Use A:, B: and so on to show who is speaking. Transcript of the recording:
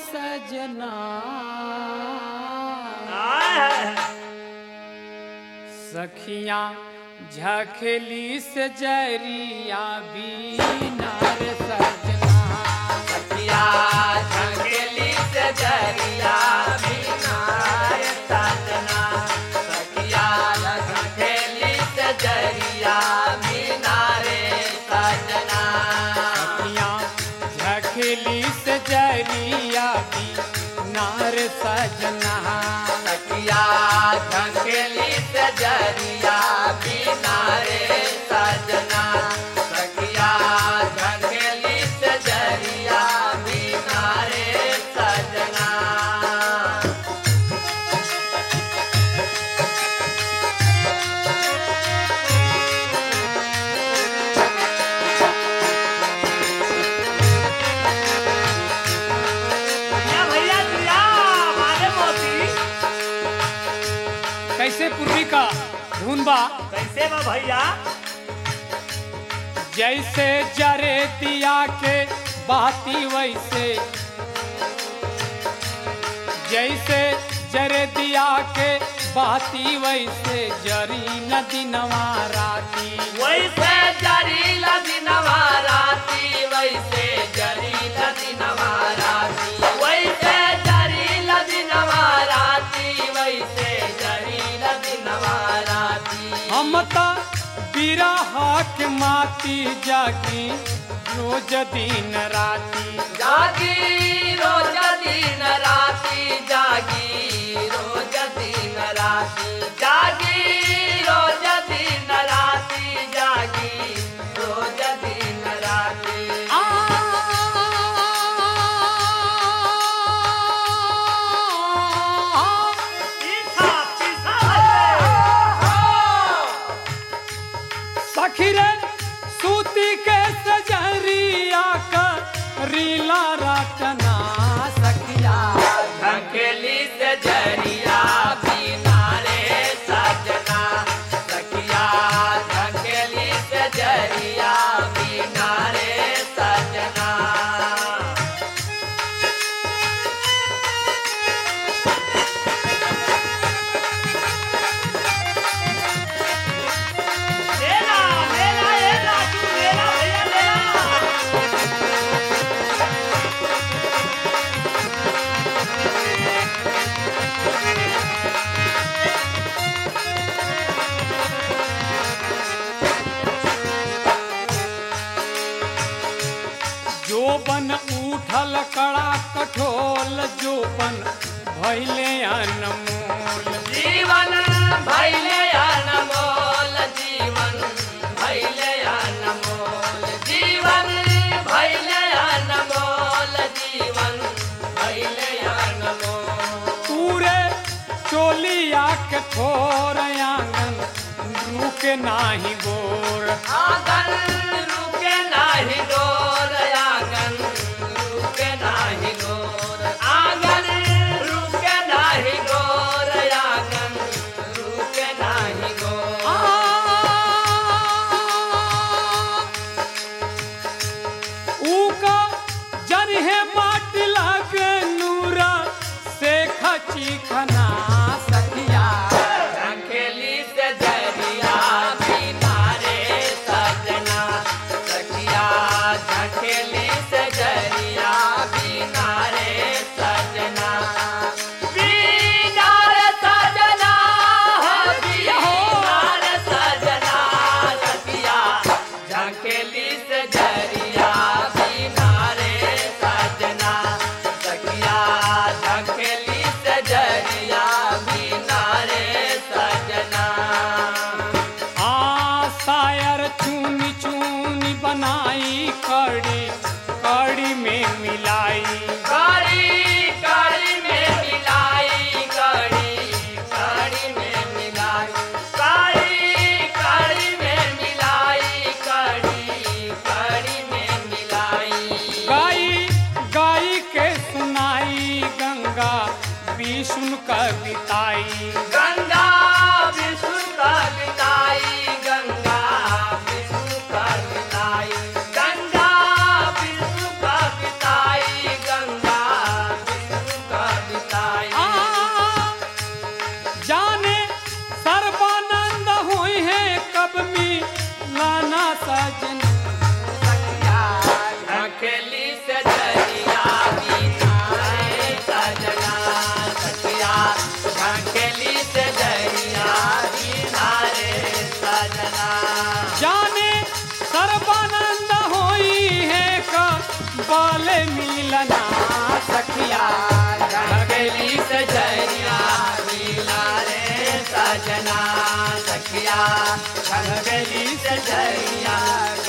A: सजना सखियां झखली से जरिया बीनार सजना
B: सखिया झंगेली से जरिया बिनाय सजना सखिया झंगेली से जरिया बिनारे सजना
A: सखियां झखली से जरिया बीनार सजना
B: सखिया झंगेली से जरिया बिनारे सजना सखिया झंगेली से जरिया बिनारे सजना भैया भैया दिया मारे मोती
A: कैसे पूर्वी का धुन बा
B: कैसे बा भैया
A: जैसे जरे दिया के बाती वैसे जैसे जरे दिया के बाती वैसे जरी नदी नवाराती
B: वैसे जरी लदी नवाराती वैसे जरी लदी नवाराती वैसे जरी लदी नवाराती वैसे जरी लदी नवाराती
A: हम त बिरहा के माती जागी रोज दिन राती
B: जागी रोज दिन राती जागी रोज दिन राती जागी रोज दिन राती जागी रोज दिन राती
A: आ
B: पीछा पीछा
A: सखी रे सूती के सजरिया का रीला रचना सखिया
B: ढकेली से जरिया बिना रे सजना सखिया ढकेली से जरिया बिना रे सजना लेला लेला लेला तू लेला भैया लेला
A: जोबन उठल कड़ा कठोल जोबन भैले अनमोल
B: जीवन भैले अनमोल जीवन भैले अनमोल जीवन भैले अनमोल जीवन भैले अनमोल
A: पूरे चोलिया के थोर आंगन रुके नाही गोर
B: आंगन रुके नाही डोर आंगन रुके नाही डोर आंगन रुके नाही डोर आंगन रुके नाही डोर
A: आ ऊका जरहे माटी लागे नूरा से खची खना सखिया
B: झंखेली से जरिया बिना रे सजना सखिया झंखेली से
A: पल मिलना सखिया
B: रंगली से जरिया मिला रे सजना सखिया रंगली से जरिया